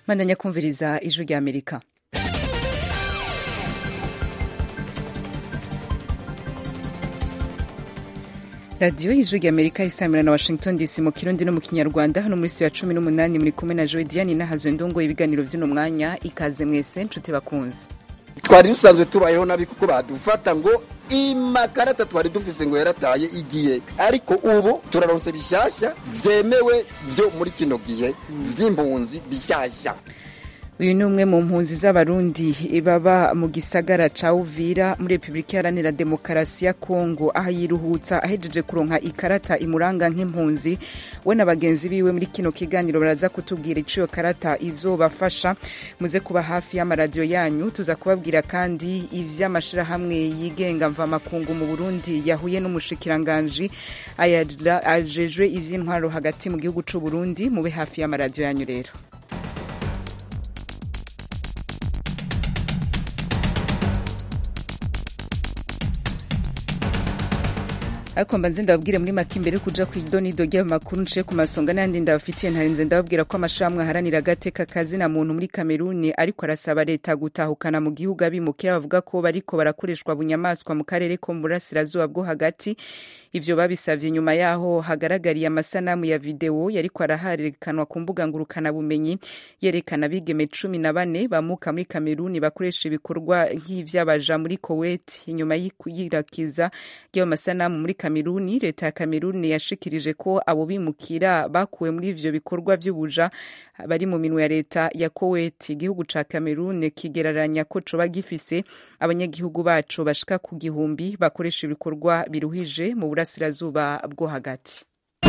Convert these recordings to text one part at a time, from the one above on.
bandanya kumviriza ijwi rya amerika radiyo y'ijwi rya amerika isamira na washington dc mu kirundi no mu kinyarwanda hano muri siyo ya cumi n'umunani muri kumwe na joe diane nahazwe ndongo ibiganiro by'uno mwanya ikaze mwese nshuti bakunze twari dusanzwe tubayeho nabi kuko badufata ngo imakarata twari dufise ngo yarataye igihe ariko ubu turaronse bishasha vyemewe vyo muri kino gihe vy'impunzi bishasha uyu ni umwe mu mpunzi z'abarundi baba mu gisagara ca uvira muri repubulika iharanira demokarasi ya kongo aho yiruhutsa ahejeje kuronka ikarata imuranga nk'impunzi we na bagenzi biwe muri kino kiganiro baraza kutubwira ico iyo karata izobafasha muze kuba hafi y'amaradiyo yanyu tuza kubabwira kandi ivy'amashirahamwe yigenga mvamakungu mu burundi yahuye n'umushikiranganji ajejwe ivy'intwaro hagati mu gihugu c'uburundi mube hafi y'amaradiyo yanyu rero ariko mbanze ndababwire muri make imbere kuja ku idonido ry'amakuru nciye ku masonga n'ayandi ndabafitiye ntarinze ndababwira ko amashirahamwe aharanira agateka kazina muntu muri kameruni ariko arasaba leta gutahukana mu gihugu abimukira bavuga ko bariko barakoreshwa bunyamaswa mu karere ko mu burasirazuba bwo hagati ivyo babisavye nyuma yaho hagaragariye amasanamu ya videwo yariko araharerekanwa ku mbuga ngurukanabumenyi yerekana abigeme cumi na bane bamuka muri kameruni bakoresha ibikorwa nk'ivy'abaja muri koweti inyuma y'ikuyirakiza ry'ayo masanamu muri kameruni leta ya kameruni yashikirije ko abo bimukira bakuwe muri ivyo bikorwa vy'ubuja bari mu minwe ya leta ya koweti igihugu ca kameruni kigereranya ko coba gifise abanyagihugu baco bashika ku gihumbi bakoresha ibikorwa biruhije mu burasirazuba bwo hagati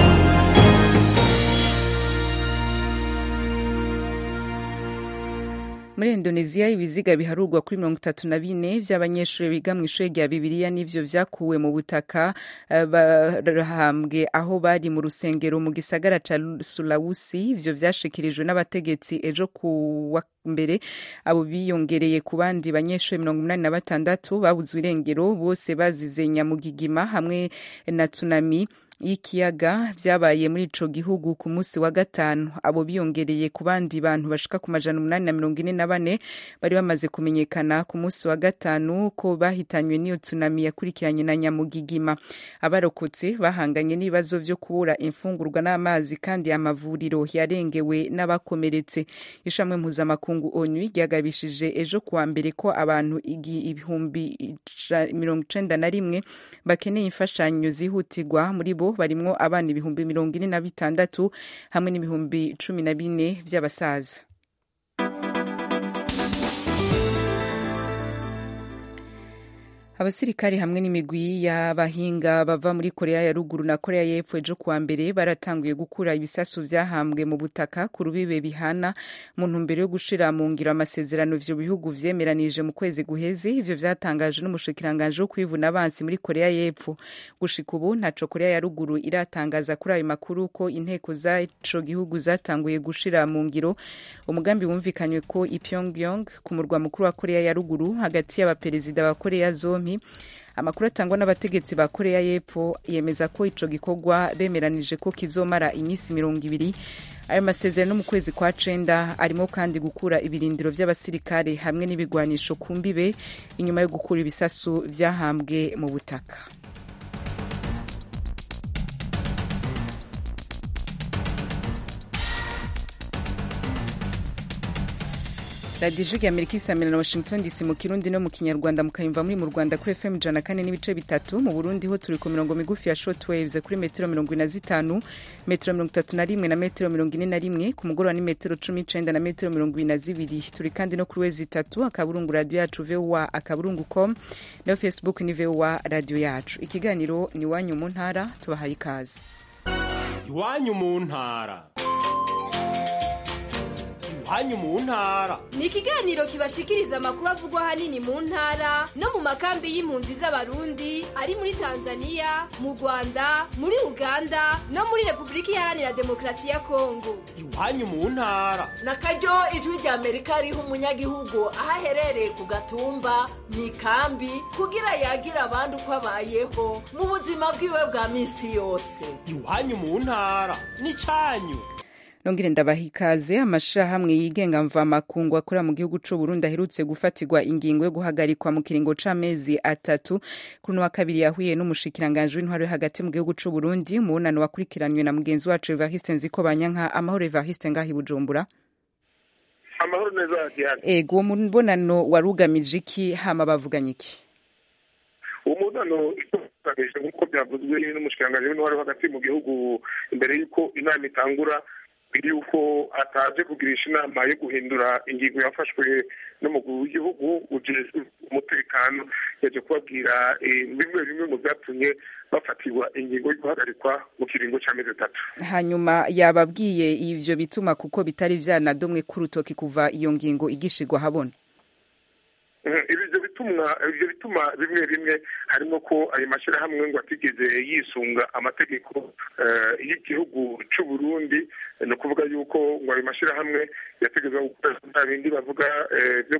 muri indoneziya ibiziga biharurwa kuri mirongo itatu na bine vy'abanyeshuri biga mu ishuri rya bibiliya n'ivyo vyakuwe mu butaka barahambwe aho bari mu rusengero mu gisagara ca sulawusi ivyo vyashikirijwe n'abategetsi ejo ku wa mbere abo biyongereye ku bandi banyeshuri mirongo umunani na batandatu babuzwe irengero bose bazize nyamugigima hamwe na tsunami y'ikiyaga vyabaye muri ico gihugu ku munsi wa gatanu abo biyongereye ku bandi bantu bashika ku majana umunani na mirongo ine na bane bari bamaze kumenyekana ku munsi wa gatanu ko bahitanywe n'iyo tsunami yakurikiranye na nyamugigima abarokotse bahanganye n'ibibazo vyo kubura imfungurwa n'amazi kandi amavuriro yarengewe n'abakomeretse ishamwe mpuzamakungu onu ryagabishije ejo kuwa mbere ko abantu ibihumbi mirongo icenda na rimwe bakeneye imfashanyo zihutirwa muri bo barimwo abana ibihumbi mirongo ine na bitandatu hamwe n'ibihumbi cumi na bine vy'abasaza abasirikari hamwe n'imigwi y'abahinga bava muri korea ya ruguru na korea y'epfo ejo kuwa mbere baratanguye gukura ibisasu vyahambwe mu butaka ku rubibe bihana mu ntumbero yo gushira mu ngiro amasezerano ivyo bihugu vyemeranije mu kwezi guheze ivyo vyatangajwe n'umushikiranganji wo kwivuna abansi muri korea y'epfo gushika ubu ntaco korea ya ruguru iratangaza kuri ayo makuru ko inteko z'ico gihugu zatanguye gushira mu ngiro umugambi wumvikanywe ko i pyongyong ku murwa mukuru wa korea ya ruguru hagati y'abaperezida ba korea zompi amakuru atangwa n'abategetsi ba korea y'epfo yemeza ko ico gikorwa bemeranije ko kizomara iminsi mirongo ibiri ayo masezerano mu kwezi kwa cenda arimo kandi gukura ibirindiro vy'abasirikare hamwe n'ibigwanisho ku mbibe inyuma yo gukura ibisasu vyahambwe mu butaka radiyo ijwi amerika isamira na washington dc mu kirundi no mu kinyarwanda mukayumva muri mu rwanda kuri fm ijana kane n'ibice bitatu mu burundi ho turi ku mirongo migufi ya short waves kuri metero mirongo ine na zitanu metero mirongo itatu na rimwe na metero mirongo ine na rimwe ku mugoroba ni metero cumi n'icenda na metero mirongo ibiri na zibiri turi kandi no kuri wezi itatu akaburungu radiyo yacu voa akaburungu com nayo facebook ni voa radiyo yacu ikiganiro ni iwanyu mu ntara tubahaye ikaze iwanyu mu ntara iwanyu mu ntara ni ikiganiro kibashikiriza amakuru avugwa ahanini mu ntara no mu makambi y'impunzi z'abarundi ari muri tanzania mu rwanda muri uganda no muri repubulika iharanira demokarasi ya kongo iwanyu mu ntara na karyo ijwi rya amerika riha umunyagihugu aho aherereye ku gatumba mu ikambi kugira yagira abandi uko abayeho mu buzima bwiwe bwa minsi yose iwanyu mu ntara ni cyanyu nongere ndabaha ikaze amashirahamwe yigenga mvamakungu akorera mu gihugu c'u Burundi aherutse gufatirwa ingingo yo guhagarikwa mu kiringo c'amezi atatu kuri wa kabiri yahuye n'umushikiranganje w'intwaro yo hagati mu gihugu c'u Burundi umubonano wakurikiranywe na mugenzi wacu Evariste Nzikobanyanka amahoro Evariste ngaho i Bujumbura amahoro neza Diane ego uwo mubonano wari ugamije iki hama bavuganye iki uwo mubonano ugamije nk'uko byavuzwe n'umushikiranganji w'intwaro yo hagati mu gihugu imbere y'uko inama itangura yuko ataje kugirisha inama yo guhindura ingingo yafashwe n'umukuru w'igihugu ujejwe umutekano yaje kubabwira bimwe bimwe mu byatumye bafatirwa ingingo yo guhagarikwa mu kiringo cy'amezi atatu hanyuma yababwiye ivyo bituma kuko bitari vyanadomwe k'urutoki kuva iyo ngingo igishirwa habona ibyo bituma ibyo bituma bimwe bimwe harimo ko ayo mashyirahamwe ngo atigeze yisunga amategeko y'igihugu cy'u Burundi ni ukuvuga yuko ngo ayo mashyirahamwe yategetswe gukora bya bindi bavuga byo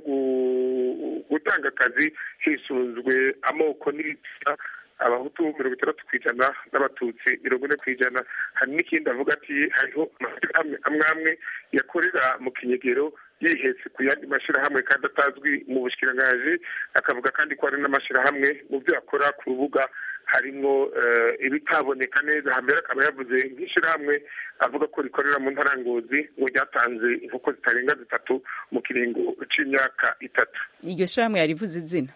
gutanga akazi hisunzwe amoko n'ibitsina abahutu mirongo itandatu ku ijana n'abatutsi mirongo ine ku ijana hari n'ikindi avuga ati hariho amashyirahamwe amwe amwe yakorera mu kinyegero yihetse ku yandi mashyirahamwe kandi atazwi mu bushikirangaji akavuga kandi ko hari n'amashyirahamwe mu byo akora ku rubuga harimo ibitaboneka neza hambere akaba yavuze nk'ishyirahamwe avuga ko rikorera mu ntarangozi ngo ryatanze inkoko zitarenga zitatu mu kiringo cy'imyaka itatu iryo shyirahamwe yarivuze izina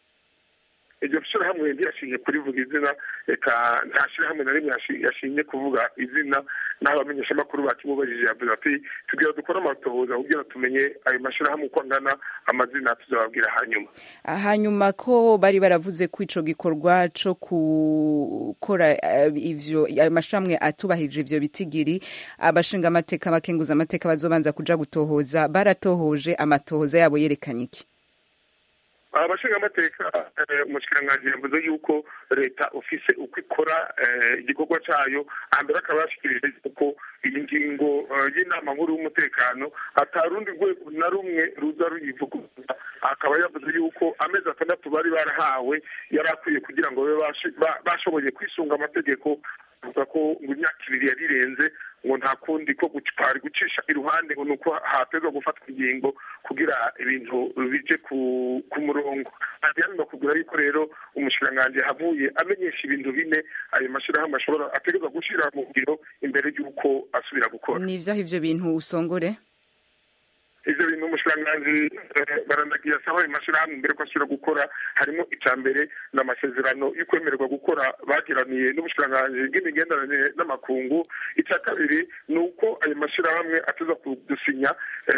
iryo shyirahamwe ntiyashinye kurivuga izina reka nta shyirahamwe na rimwe yashinye kuvuga izina n'aho abamenyeshamakuru bakimubajije yavuze ati tubwira dukore amatohoza kugira tumenye ayo mashyirahamwe uko angana amazina tuzababwira hanyuma hanyuma ko bari baravuze ko ico gikorwa co gukora ivyo ayo mashyirahamwe atubahirije ivyo bitigiri abashinga amateka abakenguza amateka bazobanza kuja gutohoza baratohoje amatohoza yabo yerekanye iki abashinga amateka umushikiranganji yavuze yuko leta ofise uko ikora igikorwa cyayo hambere akaba yashikirije yuko iyi ngingo y'inama nkuru y'umutekano atarundi rwego na rumwe ruza ruyivuguruza akaba yavuze yuko amezi atandatu bari barahawe yari akwiye kugira ngo babe bashoboye kwisunga amategeko avuga ko ngo imyaka ibiri yarirenze ngo nta kundi ko twari gucisha iruhande ngo ni uko hatezwa gufatwa ingingo kugira ibintu bije ku murongo hanyuma bakubwira yuko rero umushikiranganji yahavuye amenyesha ibintu bine ayo mashyirahamwe ashobora ategerezwa gushyira mu ngiro imbere y'uko asubira gukora ni ivyaho ivyo bintu usongore ivyo bintu umushikiranganji barandagiye asaba ayo mashyirahamwe imbere ko asubira gukora harimo icya mbere ni amasezerano yo kwemererwa gukora bagiraniye n'ubushikiranganji bw'imigenderanire n'amakungu icya kabiri ni uko ayo mashyirahamwe ateza kudusinya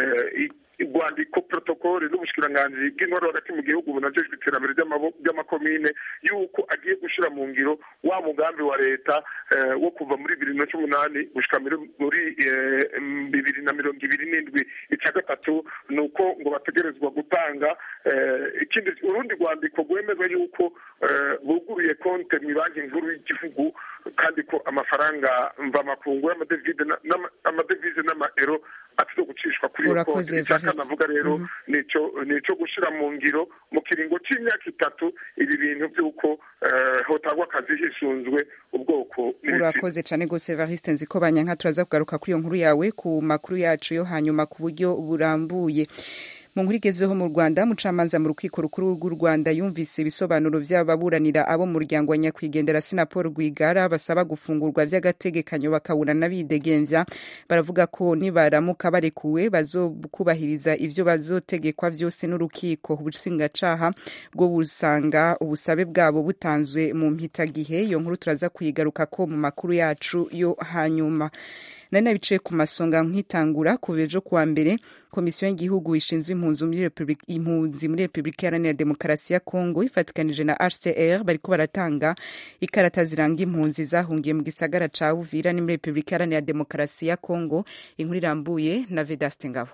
urwandiko protokole n'ubushikiranganji bw'intwaro hagati mu gihugu bunajejwe iterambere ry'amakomine y'uko agiye gushyira mu ngiro wa mugambi wa leta wo kuva muri bibiri na cumi n'umunani gushika muri bibiri na mirongo ibiri n'indwi icya gatatu ni uko ngo bategerezwa gutanga ikindi urundi rwandiko rwemeza y'uko buguruye konte mu banki nkuru y'igihugu kandi ko amafaranga mvamakungu y'amadevize n'amaero atizo gucishwa kuri iyo konti icyaka navuga rero ni icyo gushyira mu ngiro mu kiringo cy'imyaka itatu ibi bintu by'uko hotangwa akazi hisunzwe ubwoko urakoze cyane rwose evariste nzi ko banyanka turaza kugaruka kuri iyo nkuru yawe ku makuru yacu yo hanyuma ku buryo burambuye mu nkuru igezeho mu rwanda mucamanza mu rukiko rukuru rw'u rwanda yumvise ibisobanuro by'ababuranira abo mu muryango wa nyakwigendera sinapol rwigara basaba gufungurwa by'agategekanyo bakaburana bidegemvya baravuga ko nibaramuka barekuwe bazokubahiriza ivyo bazotegekwa vyose n'urukiko ubushingacaha bwo busanga ubusabe bwabo butanzwe mu mpitagihe iyo nkuru turaza kuyigaruka ko mu makuru yacu yo hanyuma nari nabicaye ku masonga nkitangura kuva ejo kuwa mbere komisiyo y'igihugu ishinzwe impunzi muri repubulika iharanira demokarasi ya kongo ifatikanije na hcr bariko baratanga ikarata ziranga impunzi zahungiye mu gisagara ca uvira ni muri repubulika iharanira demokarasi ya kongo inkuru irambuye na vedaste ngabo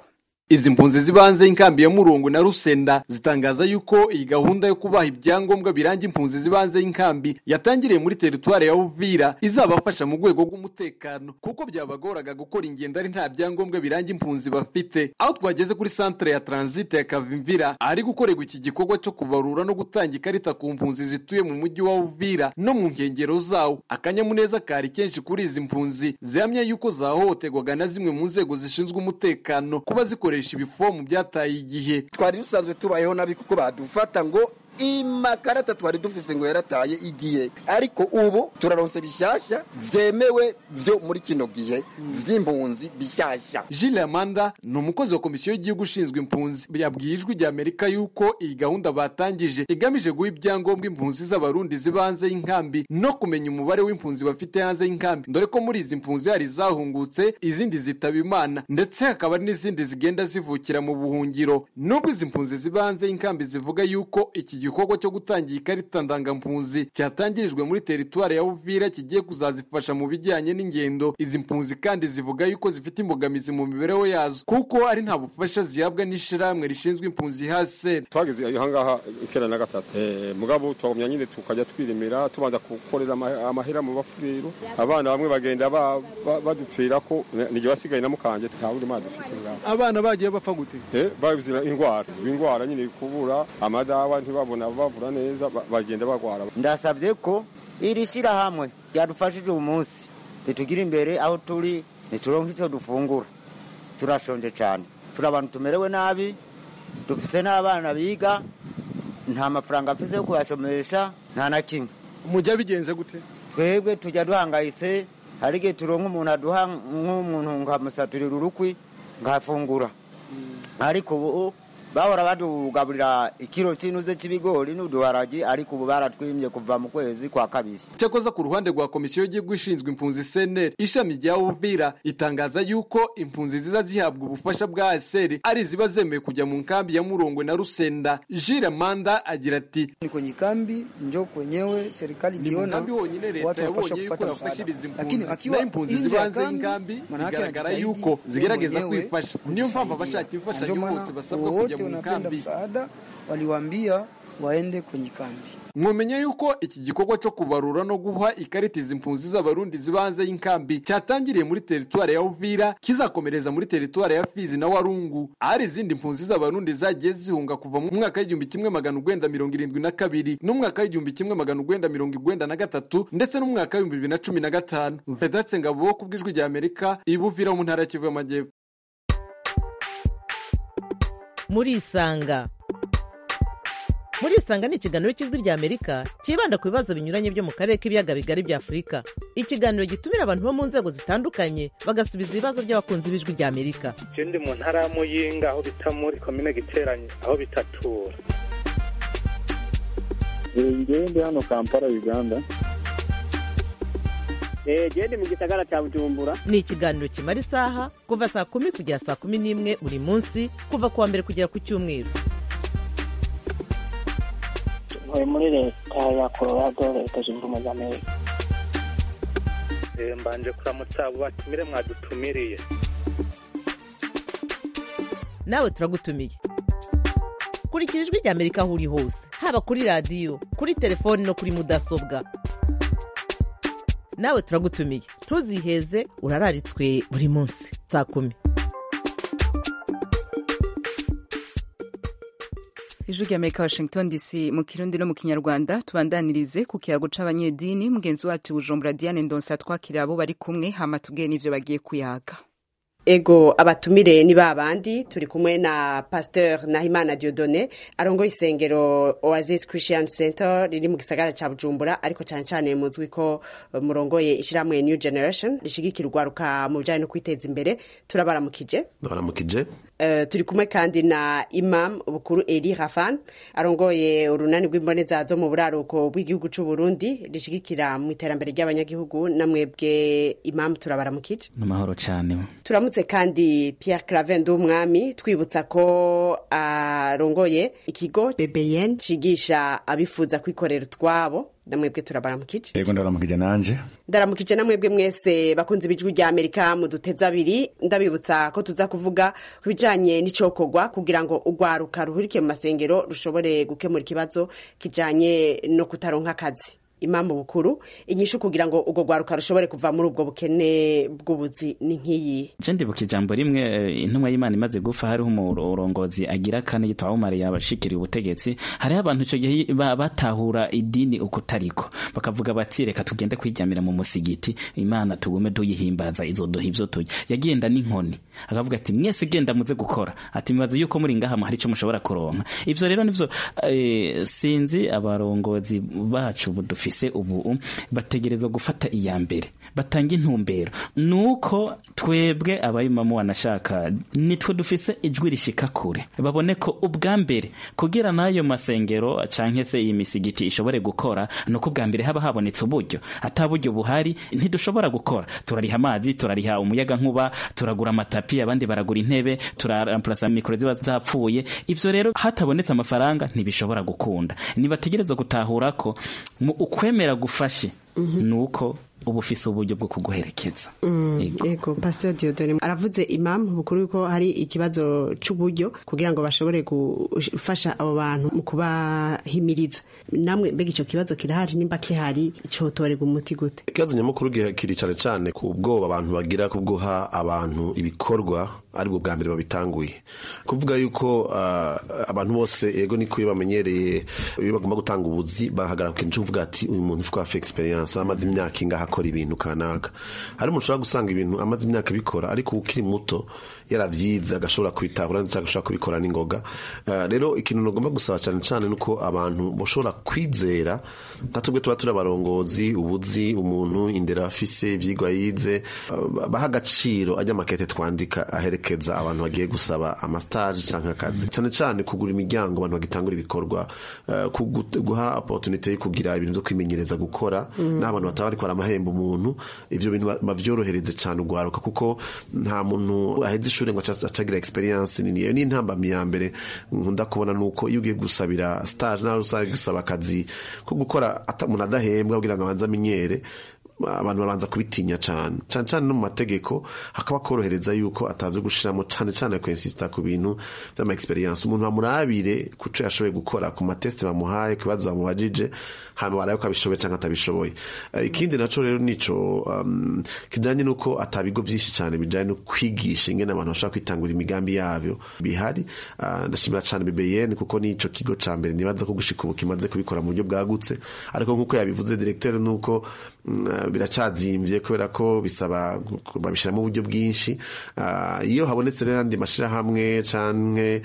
izi mpunzi zibanze y'inkambi ya murongo na rusenda zitangaza yuko iyi gahunda yo kubaha ibyangombwa biranga impunzi zibanze y'inkambi yatangiriye muri teritwari ya uvira izabafasha mu rwego rw'umutekano kuko byabagoraga gukora ingendo ari nta byangombwa biranga impunzi bafite aho twageze kuri santere ya transite ya kavimvira ahari gukorerwa iki gikorwa cyo kubarura no gutanga ikarita ku mpunzi zituye mu mujyi wa uvira no mu nkengero zawo akanyamuneza kari kenshi kuri izi mpunzi zihamya yuko zahohoterwaga na zimwe mu nzego zishinzwe umutekano kuba zikoresha ibifomu byataye igihe twari dusanzwe tubayeho nabi kuko badufata ngo imakarata twari dufise ngo yarataye igihe ariko ubu turaronse bishasha vyemewe vyo muri kino gihe vy'impunzi bishasha Gilles Amanda ni umukozi wa komisiyo y'igihugu ushinzwe impunzi yabwiye ijwi rya Amerika yuko iyi gahunda batangije igamije guha ibyangombwa impunzi z'abarundi ziba hanze y'inkambi no kumenya umubare w'impunzi bafite hanze y'inkambi dore ko muri izi mpunzi hari izahungutse izindi zitaba imana ndetse hakaba n'izindi zigenda zivukira mu buhungiro nubwo izi mpunzi ziba hanze y'inkambi zivuga yuko iki igikorwa cyo gutangira ikarita ndangampunzi cyatangirijwe muri teritwari ya uvira kigiye kuzazifasha mu bijyanye n'ingendo izi mpunzi kandi zivuga yuko zifite imbogamizi mu mibereho yazo kuko ari nta bufasha zihabwa n'ishirahamwe rishinzwe impunzi hase twageze ahangaha icyenda na gatatu mugabo twagumya nyine tukajya twirimira tubanza gukorera amahera mu bafuriro abana bamwe bagenda badupfira ko nijye wasigaye na mukanje tukabura imana dufise ngaho abana bagiye bapfa gute babizira indwara indwara nyine kubura amadawa ntibabona bavura neza bagenda bagwara ndasabye ko iri shyirahamwe ryadufashije uyu munsi ritugira imbere aho turi ntituronke icyo dufungura turashonje cyane turi abantu tumerewe nabi dufite n'abana biga nta mafaranga afite yo kuyashomesha nta na kimwe mujya bigenze gute twebwe tujya duhangayitse hari igihe turonka umuntu aduha nk'umuntu nkamusaturira urukwi nkafungura ariko ubu bahora badugaburira ikiro cy'inuze cy'ibigori n'uduharagi ariko ubu baratwimye kuva mu kwezi kwa kabiri cyakoza ku ruhande rwa komisiyo y'igihugu ishinzwe impunzi seneri ishami rya uvira itangaza yuko impunzi ziza zihabwa ubufasha bwa aseri ari iziba zemewe kujya mu nkambi ya murongwe na rusenda jire manda agira ati ni kwenye kambi njo kwenyewe serikali iliona honyine leta yabonye yuko yafashiriza impunzi na impunzi ziba hanze y'inkambi bigaragara yuko zigerageza kwifasha niyo mpamvu abashaka imfashanyo bose basabwa kujya mu wanapenda msaada waliwaambia waende kwenye kambi mwomenya yuko iki gikorwa cyo kubarura no guha ikarita izi mpunzi z'abarundi ziba hanze y'inkambi cyatangiriye muri teritwari ya uvira kizakomereza muri teritwari ya fizi na warungu ahari izindi mpunzi z'abarundi zagiye zihunga kuva mu mwaka w'igihumbi kimwe magana urwenda mirongo irindwi na kabiri n'umwaka w'igihumbi kimwe magana urwenda mirongo irwenda na gatatu ndetse n'umwaka w'ibihumbi bibiri na cumi na gatanu vedatse ngabo ku bw'ijwi rya amerika ibuvira mu ntara ya kivu y'amajyepfo murisanga murisanga ni ikiganiro cy'ijwi rya amerika cyibanda ku bibazo binyuranye byo mu karere k'ibiyaga bigari bya afurika ikiganiro gitumira abantu bo mu nzego zitandukanye bagasubiza ibibazo by'abakunzi b'ijwi rya amerika ikindi mu ntara ya muyinga aho bita muri komine giteranye aho bitatura ngewe ndi hano kampala uganda gende mu gisagara cya bujumbura ni ikiganiro kimara isaha kuva saa kumi kugera saa kumi n'imwe buri munsi kuva ku wa mbere kugera ku cyumweru ntuye muri leta ya colorado leta zunze ubumwe za amerika mbanje kuramutsa abo batumire mwadutumiriye nawe turagutumiye kurikira ijwi rya amerika aho uri hose haba kuri radiyo kuri telefoni no kuri mudasobwa nawe turagutumiye ntuziheze urararitswe buri munsi saa kumi ijwi rya amerika washington dc mu kirundi no mu kinyarwanda tubandanirize ku kiyago c'abanyedini mugenzi wacu bujumbura diane ndonsa twakira abo bari kumwe hama tubwiye n'ivyo bagiye kuyaga ego abatumire ni babandi turi kumwe na pasteur nahimana diodone arongoye isengero oasis christian center riri mu gisagara ca bujumbura ariko cyane cyane muzwi ko murongoye ishyirahamwe new generation rishigikira urwaruka mu bijyanye no kwiteza imbere turabaramukije baramukije Uh, turi kumwe kandi na imam bukuru eri rafan arongoye urunani rw'imboneza zo mu buraruko bw'igihugu c'u burundi rishigikira mu iterambere ry'abanyagihugu namwebwe imam turabaramukije n'amahoro cyane turamutse turamutse kandi Pierre Claver Ndumwami twibutsa ko arongoye ikigo BBN cigisha abifuza kwikorera utwabo namwebwe turabaramukije yego ndabaramukije nanje ndaramukije namwebwe mwese bakunze ibijwi rya amerika mu duteza abiri ndabibutsa ko tuza kuvuga ku bijanye n'icokorwa kugira ngo urwaruka ruhurike mu masengero rushobore gukemura ikibazo kijanye no kutaronka akazi impamvu bukuru inyishu kugira ngo urwo rwaruka rushobore kuva muri ubwo bukene bw'ubuzi ni nk'iyi je ndibuka ijambo rimwe eh, intumwa y'imana imaze gupfa hariho umurongozi agira kane yitwa umar yabashikiriye ubutegetsi hariho abantu ico gihe ba- batahura idini uko tariko bakavuga bati reka tugende kwijamira mu musigiti imana tugume tuyihimbaza izoduha ivyo turya yagenda n'inkoni akavuga ati mwese genda muze gukora ati mbaza yuko muri ngaha hari ico mushobora kuronka ivyo rero nivyo eh, sinzi abarongozi bacu budufise ubu bategerezwa gufata iya mbere batanga intumbero nuko twebwe abayimamu wanashaka nitwe dufise ijwi rishika kure babone ko ubwa mbere kugira n'ayo masengero canke se iyi misigiti ishobore gukora nuko ubwa mbere haba habonetse uburyo ata buryo buhari ntidushobora gukora turariha amazi turariha umuyaga nkuba turagura amatapi abandi baragura intebe turaramplasa mikoro ziba zapfuye ivyo rero hatabonetse amafaranga ntibishobora gukunda nibategereza gutahura ko mu ukwemera gufashe nuko uba ufise uburyo bwo kuguherekeza yego pastor diodore aravuze impamvu bukuru yuko hari ikibazo c'uburyo kugira ngo bashobore gufasha abo bantu mu kubahimiriza namwe mbega ico kibazo kirahari nimba kihari cotorerwa umuti gute ikibazo nyamukuru gihe- kiri cyane cyane ku bwoba abantu bagira ku guha abantu ibikorwa aribwo bwa mbere babitanguye kuvuga yuko ah, abantu bose yego niko iyo bamenyereye iyo bagomba gutanga ubuzi bahagarara ku kintu cyo kuvuga ati uyu muntu ufite afa experience amaze imyaka ingaha akora ibintu kanaka hari umuntu ushobora gusanga ibintu amaze imyaka abikora ariko ukiri muto yaravyize agashobora kubitahura ndetse agashobora kubikora n'ingoga Ah, rero ikintu nagomba gusaba cyane cyane nuko abantu bashobora kwizera nka tubwe tuba turi abarongozi ubuzi umuntu indero afise ivyigwa yize ah, baha agaciro ajya makete twandika aherekeza abantu bagiye gusaba amastage canke akazi cyane cyane kugura imiryango abantu bagitangura ibikorwa ah, kugu- guha opportunity yo kugira ibintu byo kwimenyereza gukora Mm. n'abantu bataba bariko baramahemba umuntu ivyo bintu ba- bavyorohereze cyane ugwaruka kuko nta muntu aheze ishuri ngo aca- acagira experience nini iyo ni intambamyi ya mbere nkunda kubona nuko iyo ugiye gusabira stage nawe usabe gusaba akazi ko gukora ata- umuntu adahembwa kugira ngo abanze amenyere abantu babanza kubitinya cyane cyane cyane no mu mategeko hakaba korohereza yuko atavyo gushiramo cyane cyane kwensista ku bintu vy'ama experience umuntu bamurabire kuco yashoboye gukora ku mateste bamuhaye ku bibazo bamubajije hama barabe ko abishoboye canke atabishoboye Eh, ikindi naco rero nico um, kijanye nuko atabigo vyinshi cyane bijanye no kwigisha ingene abantu bashobora kwitangura imigambi yavyo bihari Ah, ndashimira cyane BBN kuko nico kigo ca mbere nibaza ko gushika ubu kimaze kubikora mu buryo bwagutse ariko nkuko yabivuze directeur nuko mm, biracazimvye kubera ko bisaba gu- babishiramo uburyo bwinshi Ah, iyo habonetse rero andi mashirahamwe canke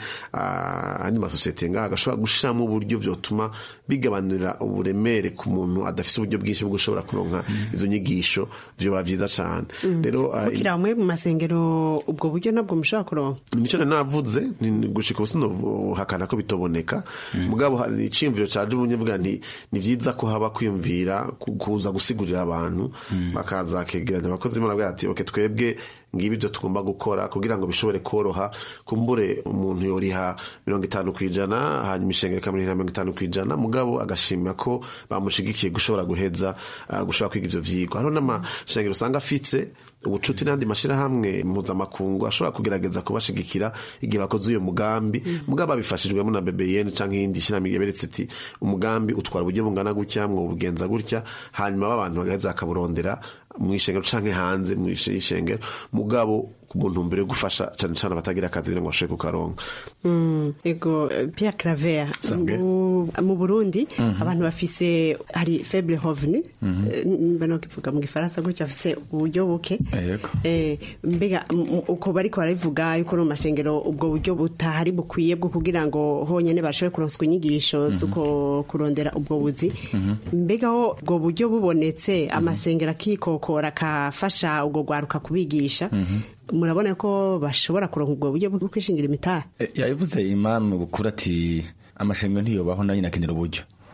ah, andi masosiyete ngaha agashobora gushiramo uburyo vyotuma bigabanira uburemere ku muntu adafise uburyo bwinshi bwo gushobora kuronka izo nyigisho vyoba vyiza cane rero ah, mukira mwe mu masengero ubwo buryo nabwo mushobora kuronka nico nari navuze ni- ni gushika ubu sinohakana ko bitoboneka mugabo hari iciyumviro caje ubunye bwa nti ni vyiza ko haba kwiyumvira ku- kuza gusigurira abantu bakaza kegeranya abakozi b'Imana bwira ati oke twebwe ngibi ibyo tugomba gukora kugira ngo bishobore koroha kumbure umuntu yoriha mirongo itanu ku ijana hanyuma ishengero ikamuriha mirongo itanu ku ijana mugabo agashima ko bamushigikiye gushobora guheza ah, gushobora kwiga ivyo vyigwa hariho n'amashengero usanga afitse ubucuti n'andi mashirahamwe mpuzamakungu ashobora kugerageza kubashigikira igihe bakoze uyo mugambi mugabo babifashijwemo na BBN canke iyindi shirahamwe yaberetse iti umugambi utwara uburyo bungana gutya mwobugenza gutya hanyuma b'abantu bagaheza bakaburondera mu ishengero canke hanze mu ishengero mugabo ku ntumbero yo gufasha cane cane abatagira akazi kugira ngo bashobore kukaronka Mm, ego eh, Pierre Claver Sabwe. mu, mu Burundi Mhm. abantu bafise hari faible revenu Mhm. eh, mbano kivuga mu gifaransa gutyo bafise uburyo buke yego eh, mbega m- m- uko bariko barabivuga yuko no mu mashengero ubwo buryo butahari bukwiye bwo kugira ngo honyene bashobore kuronswa inyigisho zuko kurondera ubwo buzi mbega ho ubwo buryo bubonetse amasengero akikokora akafasha ubwo gwaruka kubigisha murabona ko bashobora kuronka ubwo buryo bwo kwishingira imitahe E, yabivuze imam bukuru ati amashengero ntiyobaho nayo nakenera uburyo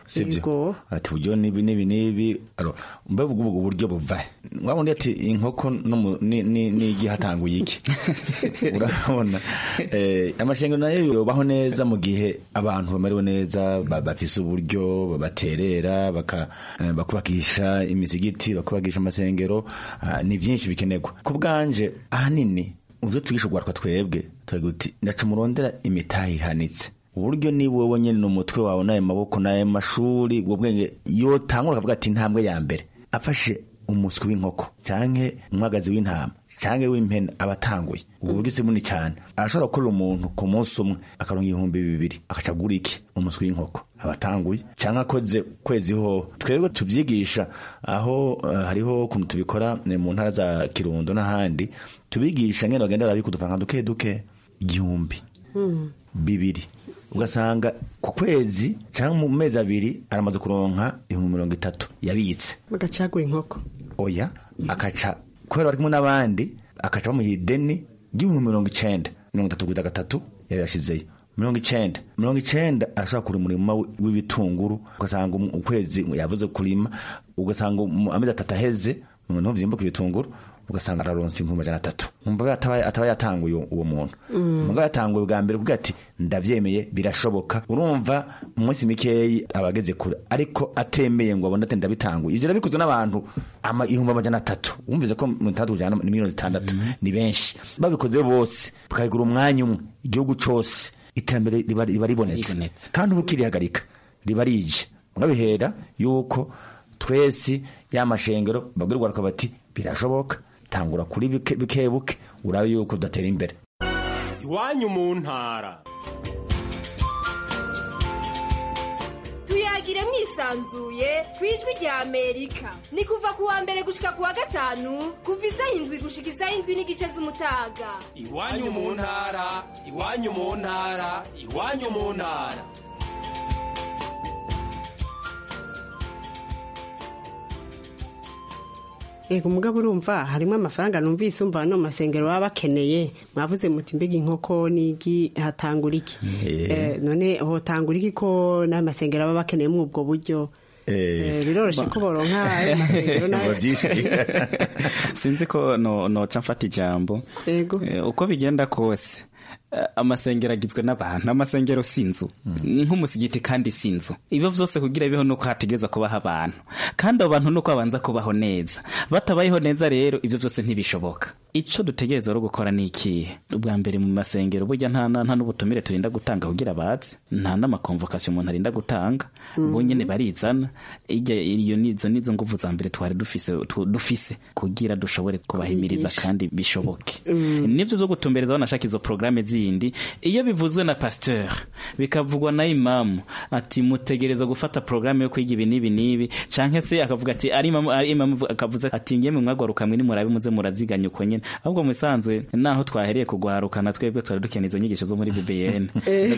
sibyo ati uburyo nibi nibi nibi alo mbe ubwo ubwo buryo buva wabundi ati inkoko no mu- ni ni nigi hatanguye iki urabona eh amashengero nayo yobaho neza mu gihe abantu bamerewe neza ba- bafise uburyo baterera baka eh, bakubakisha imisigiti bakubakisha amasengero ah, ni byinshi bikenerwa ku bwanje ahanini uvyo twigisha ugwaruka twebwe twagira uti ndaca murondera imitahe ihanitse uburyo niba wowe nyene n'umutwe wawe n'ayo maboko n'ayo mashuri ubwo bwenge yotangura akavuga ati intambwe ya mbere afashe umuswi w'inkoko canke umwagazi w'intama canke w'impene aba atanguye ubu buryo si bunini cyane arashobora gukorera umuntu ku munsi umwe akaronka ibihumbi bibiri akaca agura iki umuswi w'inkoko aba atanguye canke akoze kwezi ho twebwe tubyigisha aho eh, hariho ukuntu tubikora eh, mu ntara za kirundo n'ahandi tubigisha ngene bagenda barabika udufaranga duke duke igihumbi bibiri ugasanga ku kwezi cyangwa mu mezi abiri aramaze kuronka ibihumbi mirongo itatu yabitse bagacagura inkoko oya akaca kubera bari kumwe n'abandi akaca bamuha ideni ry'ibihumbi mirongo icenda mirongo itatu kugeza gatatu yayashizeyo mirongo icenda mirongo icenda arashobora kura umurima wi- w'ibitunguru ugasanga um- ukwezi yavuze kurima ugasanga um- amezi atatu aheze umuntu vyimbuka ibitunguru ugasanga araronse ibihumbi amajana atatu umva ataba ataba yatanguye uwo- uwo muntu Mm. umugabo yatanguye bwa mbere kugira ati ndavyemeye birashoboka urumva mu minsi mikeyi abageze kure ariko atemeye ngo abone ati ndabitanguye ivyo bikozwe n'abantu ama ihumbi amajana atatu wumvise ko mu itandatu kujana ni miliyoni zitandatu ni benshi babikoze bose bakagura umwanya umwe igihugu cose iterambere riba riba ribonetse kandi ubu kirihagarika riba rije murabihera yuko twese ya mashengero babwirwa bati birashoboka tangura kuri bike bike buke urabe yuko udatera imbere iwanyu mu ntara tuyagire mwisanzuye ku ijwi rya amerika ni kuva ku wa mbere gushika ku wa gatanu kuva isaha indwi gushika isaha indwi n'igice z'umutaga iwanyu mu ntara iwanyu mu ntara iwanyu mu ntara Ego mugabo urumva harimo amafaranga numvise umva ano masengero baba bakeneye mwavuze muti mbega inkoko nigi hatangura iki Eh. Eh, none hotangura iki ko n'amasengero baba bakeneye muri ubwo buryo Eh, biroroshe ko boronka ayo masengero nayo sinzi ko no noca mfata ijambo Ego. Eh, uko bigenda kose eh, amasengero agizwe n'abantu amasengero si inzu ni nk'umusigiti kandi si inzu ibyo byose kugira biho nuko hategereza kubaho abantu kandi abo bantu nuko babanza kubaho neza batabayeho neza rero ibyo byose ntibishoboka icyo dutegereza rero gukora ni ikihe ubwa mbere mu masengero burya nta nta nta n'ubutumire turinda gutanga kugira baze nta n'amakonvokasiyo umuntu arinda gutanga Mhm. bo nyene barizana ijya iyo nizo nizo nguvu za mbere twari dufise tu- dufise kugira dushobore kubahimiriza Kubigisha. kandi bishoboke Mm. nibyo byo gutumbereza aho nashaka izo porogaramu zindi iyo bivuzwe na pasteur bikavugwa na imamu ati mutegereza gufata porogaramu yo kwiga ibi n'ibi n'ibi canke se akavuga ati ari imamu ari imamu akavuze ati ngiye mu mwagaruka mwe nimurabe muze muraziganya uko nyene ahubwo mu bisanzwe naho twahereye kugwarukana twebwe twari dukeneye izo nyigisho zo muri BBN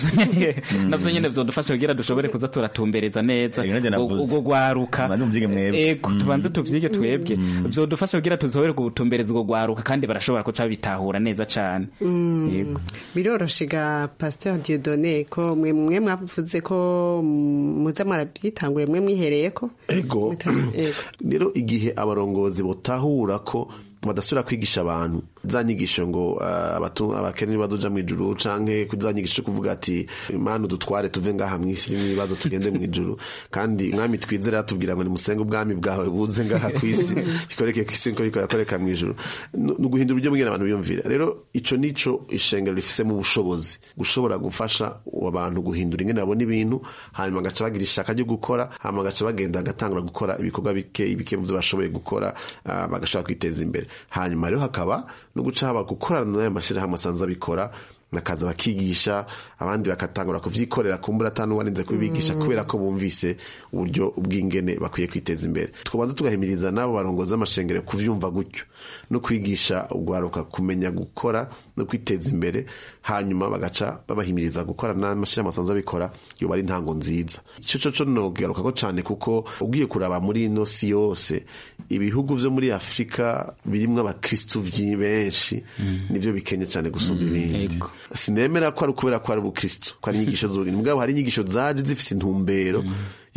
navyo nyene vyodufasha kugira dushobore kuza turatumbereza neza navuze. ubwo gwaruka ego tubanze tuvyige twebwe vyodufasha kugira tuzohore gutumbereza ubwo gwaruka kandi barashobora kuca bitahura neza cane Mm. Yego. biroroshe ga pasteur Dieudonné ko mwe mwe mwavuze ko mm, muza mwarabyitangure mwe mwihereye ko ego Ego. rero igihe abarongozi botahura ko badasubira kwigisha abantu za nyigisho ngo ah, abatu- abakene ntibazoja mu ijuru canke kuri za nyigisho kuvuga ati mana udutware tuve ngaha mw'isi irimo ibibazo tugende mu ijuru kandi umwami twizera atubwira ngo nimusenge ubwami bwawe buze ngaha ku isi bikoreke ku isi nko bikorakoreka mu ijuru ni uguhindura uburyo bw'ingene abantu biyumvira rero ico nico ishengero rifisemo ubushobozi gushobora gufasha abantu guhindura ingene babona ibintu hanyuma bagaca bagira ishaka ryo gukora hanyuma bagaca bagenda bagatangura gukora ibikorwa bike bike mu byo bashoboye gukora ah, bagashobora kwiteza imbere hanyuma rero hakaba no guca haba gukorana n'ayo mashyirahamwe asanzwe abikora bakaza bakigisha abandi bagatangura kuvyikorera kumbura atanu warinze kubibigisha Mm. kubera ko bumvise uburyo bw'ingene bakwiye kwiteza imbere tukabanza tugahimiriza n'abo barongozi b'amashengero kuvyumva gutyo no kwigisha ugwaruka kumenya gukora no kwiteza imbere hanyuma bagaca babahimiriza gukora n'amashyirahamwe asanzwe abikora yoba ari intango nziza ico co co nogarukako cane kuko ugiye kuraba muri ino si yose ibihugu vyo muri afurika birimwo abakristu vyi- benshi nivyo bikenye cane gusumba ibindi sinemera ko ari ukubera ko ari ubukristu ko ari inyigisho z'ubugeni mugabo hari inyigisho zaje zifise intumbero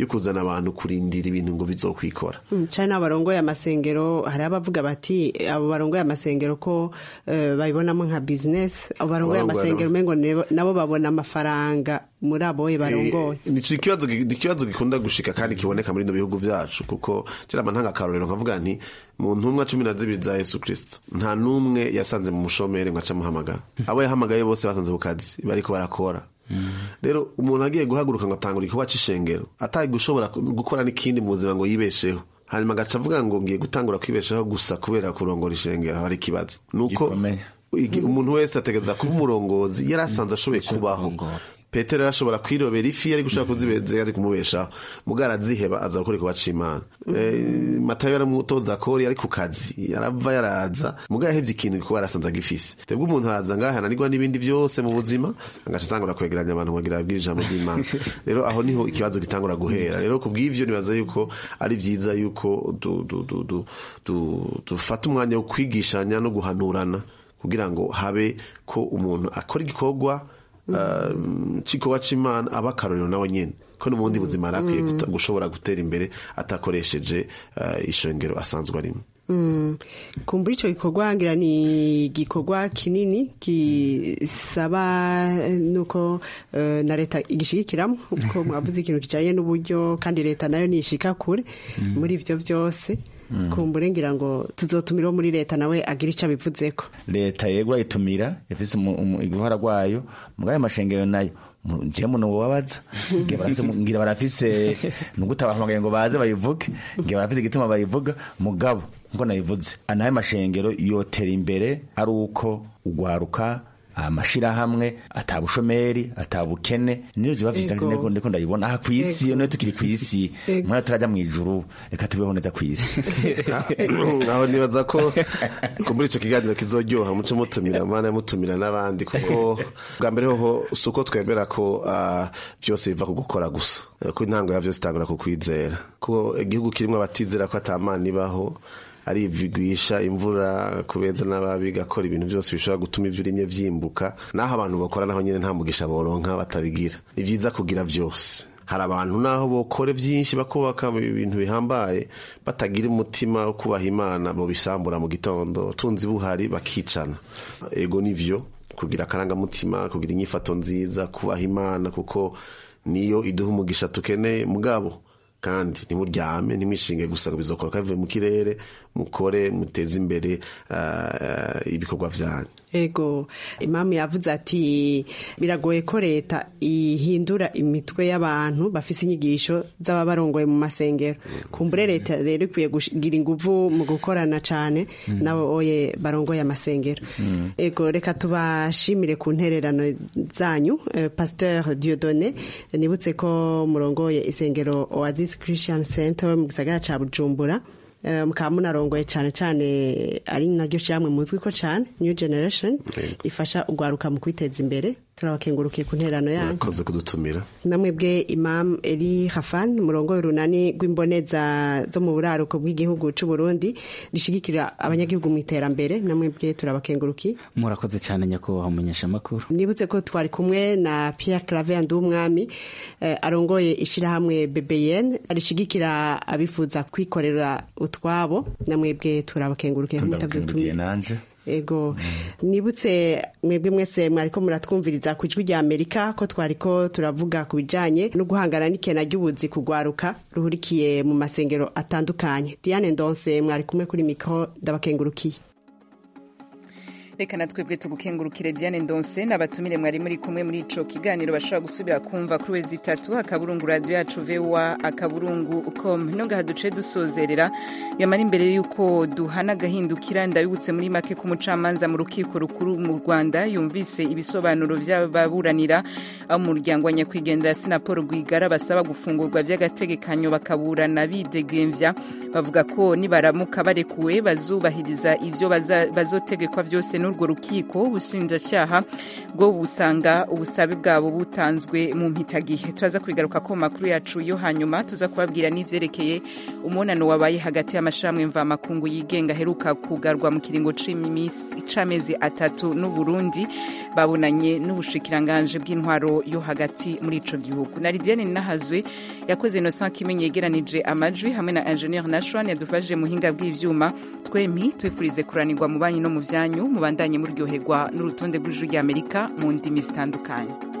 yo kuzana abantu kurindira ibintu ngo bizokwikora Mm, cyane n'abarongoye amasengero hari abavuga bati abo barongoye amasengero ko eh, babibonamo nka business abo barongoye Abarongoye amasengero umengo nibo- nabo babona amafaranga muri aboye barongoye Eh, nico ikibazo gi- ni ikibazo gikunda gushika kandi kiboneka muri bino bihugu byacu kuko kera ntanga akarorero nkavuga nti mu ntumwa cumi na zibiri za yesu kristo nta n'umwe yasanze mu mushomeri ngo ace amuhamagara abo yahamagaye bose basanze ku kazi bariko barakora rero umuntu agiye guhaguruka ngo atangura igikorwa c'ishengero atari gushobora ku- gukora n'ikindi mu buzima ngo yibesheho hanyuma agaca avuga ngo ngiye gutangura kwibeshaho gusa kubera kurongora ishengero haba ari ikibazo nuko igi- umuntu wese ategereza kuba umurongozi yari asanze ashoboye kubaho petero arashobora kwirobera ifi yari gushaka kuzibeza yari kumubeshaho mugara aziheba aza gukora ikuba c'imana Eh, matayo yaramutoza kori yari ku kazi yarava yaraza mugara yahevye ikintu kuko yarasanze agifise twebwe umuntu araza ngaha ananirwa n'ibindi byose mu buzima agaca atangura kwegeranya abantu kugira abwire ijambo ry'imana rero aho niho ikibazo gitangura guhera rero ku bw'ivyo nibaza yuko ari vyiza yuko du- du- du- du- du- dufata umwanya wo kwigishanya no guhanurana kugira ngo habe ko umuntu akora igikorwa uh, c'igikorwa c'imana aba akarorero nawe nyene ko no mu bundi buzima yari akwiye guta- gushobora gutera imbere atakoresheje uh, ishengero asanzwe arimo Mm, kumbura ico gikorwa ngira ni igikorwa kinini gisaba eh, nuko eh, na leta igishigikiramo uko mwavuze ikintu kijanye n'uburyo kandi leta nayo nishika kure muri ivyo vyose Mm. kumbure ngira ngo tuzotumiraho muri leta nawe agira ico abivuzeko leta yego ayitumira yafise umu- umu- uruhara rwayo mugayo amashengero nayo mu- je muno wabaza ngira barafise ngira barafise nuguta bahamagaye ngo baze bayivuge ngira barafise igituma bayivuga mugabo nko nayivuze anayo mashengero yotera imbere ari uko ugwaruka amashirahamwe atabushomeri atabukene niyo ziba vyiza Ego. ndiko ndiko ndayibona aha kwisi Ego. niyo tukiri kwisi Ego. mwana turaja mwijuru reka tubeho neza kwisi aho nibaza ko ko muri ico kiganiro kizoryoha muce mutumira mana mutumira n'abandi kuko bwa mbere hoho si uko twemera ko ah, vyose biva ku gukora gusa Eh, ko intango ya vyose itangura ku kwizera ko igihugu kirimwo abatizera ko atamana ibaho ari ibigwisha imvura kubeza n'ababi gakora ibintu byose bishobora gutuma ivyo urimye vyimbuka naho abantu bakora naho nyene nta mugisha boronka batabigira ni vyiza kugira vyose hari abantu naho bokore byinshi bakubaka ibintu bihambaye batagira umutima wo kubaha imana bo bisambura mu gitondo tunzi buhari bakicana ego nivyo kugira akarangamutima kugira inyifato nziza kubaha imana kuko niyo iduha umugisha tukeneye mugabo kandi ntimuryame ntimwishinge gusa ngo bizokora kavuye mu kirere mukore muteze imbere ah, ibikorwa vyanyu ego imamu yavuze ati biragoye ko leta ihindura imitwe y'abantu bafise inyigisho z'ababarongoye mu masengero kumbure leta rero ikwiye kugira inguvu mu gukorana cane nabo oye barongoye amasengero ego reka tubashimire ku ntererano zanyu eh, pasteur diodone nibutse ko murongoye isengero oasis christian center mu gisagara ca bujumbura Eh, mukaba munarongoye cane cane ari naryo shyamwe muzwi ko cane new generation ifasha ugwaruka mu kwiteza imbere turabakengurukiye ku nterano yanyu murakoze kudutumira namwebwe imam eli hafan murongo urunani rw'imboneza zo mu buraruko bw'igihugu c'u Burundi rishigikira abanyagihugu mu iterambere namwebwe turabakengurukiye murakoze cyane nyakubahwa umunyeshamakuru nibutse ko twari kumwe na Pierre Claver Ndumwami eh, arongoye ishirahamwe BBN rishigikira abifuza kwikorera utwabo namwebwe turabakengurukiye ndabukengurukiye nanje ego nibutse mwebwe mwese mwariko muratwumviriza ku ijwi rya amerika ko twariko turavuga ku bijanye no guhangana n'ikena ry'ubuzi kugwaruka ruhurikiye mu masengero atandukanye diane ndonse mwari kumwe kuri mikoro ndabakengurukiye reka na twebwe tugukengurukire diane ndonse n'abatumire mwari muri kumwe muri ico kiganiro bashobora gusubira kumva kuri wezi itatu akaburungu radio yacu voa akaburungu com nongaha duce dusozerera yamara imbere y'uko duhana agahindukira ndabibutse muri make ku mucamanza mu rukiko rukuru mu rwanda yumvise ibisobanuro by'ababuranira abo mu muryango wa nyakwigendera sinapolo rwigara basaba gufungurwa by'agategekanyo bakaburana bidegemvya bavuga ko nibaramuka barekuwe bazubahiriza ivyo baza- bazotegekwa vyose n'uru n'urwo rukiko ubushinjacyaha bwo busanga ubusabe bwabo butanzwe mu mpitagihe turaza kubigaruka ko mu makuru yacu yo hanyuma tuza kubabwira n'ivyerekeye umunano wabaye hagati y'amashirahamwe mvamakungu yigenga aheruka kugarwa mu kiringo c'amezi atatu n'uburundi babonanye n'ubushikiranganje bw'intwaro yo hagati muri ico gihugu na lidiane nahazwe yakoze innocent kimenyi yegeranije amajwi hamwe na ingenieur nashwan yadufashije muhinga bw'ivyuma twempi twifurize kuranirwa mu banyi no mu vyanyu mubandanye muryoherwa n'urutonde rw'ijuru ry'amerika mu ndimi zitandukanye